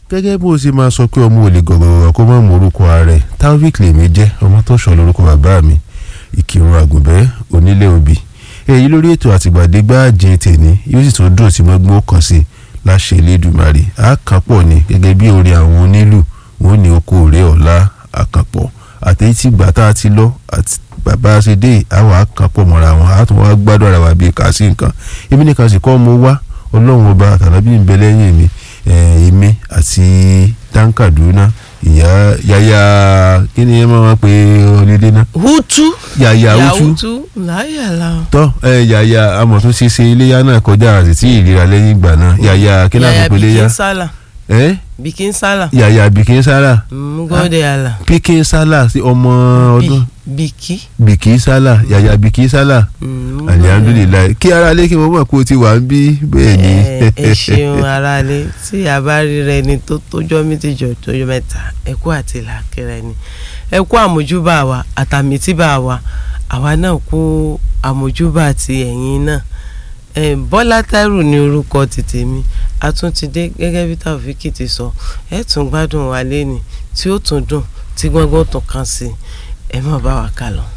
gẹ́gẹ́ bó ṣe máa sọ pé ọmọ ò lè gọ̀gọ̀gọ̀ kó má mọ orúkọ ààrẹ taofik lèmi jẹ́ ọmọ tó sọ lórúkọ bàbá mi ìkírun àgùnbẹ́ onílé òbí èyí lórí ètò àtìgbàdégbà àjẹ tèmi yóò sì tún dùn tí mo gbọ́ kàn sí láṣẹ Elédùmarè àkàpọ̀ ni gẹ́gẹ́ bí orin àwọn onílù wọn ní oko òré ọ̀la àkàpọ̀ àtẹ̀yí tí gbà tá a ti lọ àti bàbá ṣe dé àwọn àkàpọ̀ mọ́ra wọn àtún wá gbádùn ara wa bíi kà sí nǹkan èmi nìkan sì kọ́ mo wá ọlọ́run ọba àtàlábí ń bẹ lẹ́yìn mi èmi àti dáńkàdúná ìyá yáyá kí ni ẹ máa pe ọlẹ́dẹ́ náà. hutu yàyà ìyá hutu hutu láyàlá tọ́ ẹ yàyà amọ̀ tó ṣe ṣe iléyà náà kọjá àti tí ìlera lẹ́yìn ìgbà náà yàyà kí náà yàyà fi pe iléyà bikin sálà ẹ bikin sálà yàyà bikin sálà ngọ́dẹ̀ àlà pikin sálà sí ọmọ ọdún biki bikin sálà yàyà bikin sálà alihamdulilayi kí ara lé kí mo mọ̀ pé o ti wà ń bí bẹ́ẹ̀ ni. ẹ ẹ ṣeun aráalé tí a bá rí rẹ ni tó tójọ́ méjìjọ tójọ́ mẹ́ta ẹ kú àti làákẹrẹ ni ẹ kú àmójúbà wa àtàmìtìbà wa àwa náà kú àmójúbà ti ẹ̀yin náà ẹ Bọ́lá Táírù ní orúkọ tètè mi a tún ti dé gẹ́gẹ́ bí Taofiki ti sọ ẹ tún gbádùn wa lẹ́ni tí ó tún dùn tí gbọ́ngbọ́n tún kàn sí ẹ má bá wa kà lọ.